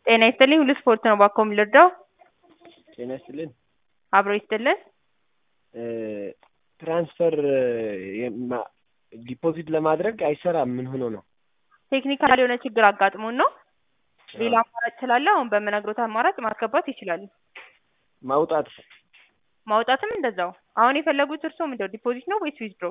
ጤና ይስጥልኝ ሁሉ ስፖርት ነው ባክዎ ልርዳዎ? ጤና ይስጥልን አብሮ ይስጥልን ትራንስፈር ዲፖዚት ለማድረግ አይሰራም ምን ሆኖ ነው? ቴክኒካል የሆነ ችግር አጋጥሞን ነው። ሌላ አማራጭ ስላለ አሁን በምነግሮት አማራጭ ማስገባት ይችላሉ። ማውጣት ማውጣትም እንደዛው። አሁን የፈለጉት እርስዎ ምንድነው ዲፖዚት ነው ወይስ ዊዝድሮ?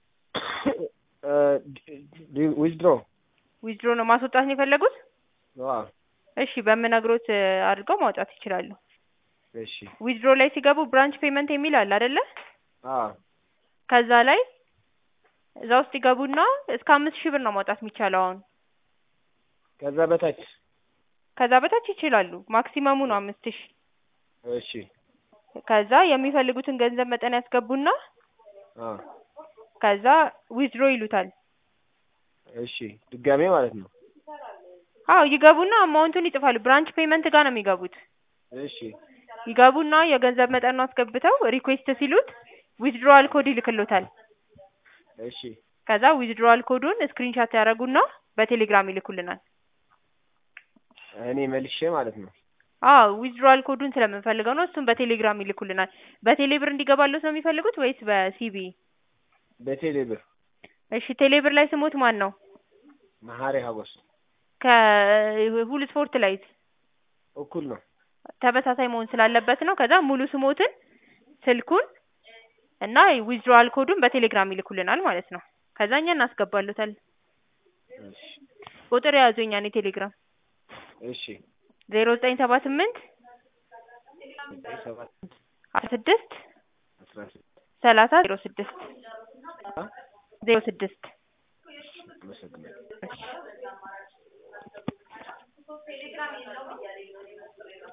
ዊዝድሮ ዊዝድሮ ነው ማስወጣት ነው የፈለጉት? እሺ በምነግሮት አድርገው ማውጣት ይችላሉ። እሺ ዊዝድሮ ላይ ሲገቡ ብራንች ፔመንት የሚል አለ አይደለ? አዎ ከዛ ላይ እዛ ውስጥ ይገቡና እስከ አምስት ሺህ ብር ነው ማውጣት የሚቻለው አሁን። ከዛ በታች ከዛ በታች ይችላሉ። ማክሲመሙ ነው አምስት ሺህ እሺ ከዛ የሚፈልጉትን ገንዘብ መጠን ያስገቡና አ ከዛ ዊዝድሮ ይሉታል። እሺ ድጋሜ ማለት ነው። አዎ ይገቡና አማውንቱን ይጽፋሉ። ብራንች ፔመንት ጋር ነው የሚገቡት። እሺ ይገቡና የገንዘብ መጠኑን አስገብተው ሪኩዌስት ሲሉት ዊዝድሮዋል ኮድ ይልክሎታል። እሺ ከዛ ዊዝድሮዋል ኮዱን ስክሪንሻት ያደርጉና በቴሌግራም ይልኩልናል። እኔ መልሼ ማለት ነው። አዎ ዊዝድሮዋል ኮዱን ስለምንፈልገው ነው። እሱን በቴሌግራም ይልኩልናል። በቴሌ ብር እንዲገባሎት ነው የሚፈልጉት ወይስ በሲቢ? በቴሌ ብር እሺ ቴሌ ብር ላይ ስሞት ማን ነው? መሀሪ ሀጎስ ከሁሉ ስፖርት ላይ እኩል ነው። ተመሳሳይ መሆን ስላለበት ነው። ከዛ ሙሉ ስሞትን፣ ስልኩን እና ዊዝድሮዋል ኮዱን በቴሌግራም ይልኩልናል ማለት ነው። ከዛ እኛ እናስገባሎታለን። እሺ ቁጥር የያዙ የእኛን የቴሌግራም እሺ ዜሮ ዘጠኝ ሰባ ስምንት ዘጠኝ ሰባት አስራ ስድስት አስራ ስድስት ሰላሳ ዜሮ ስድስት አ ዜሮ ስድስት አመሰግናለሁ። እሺ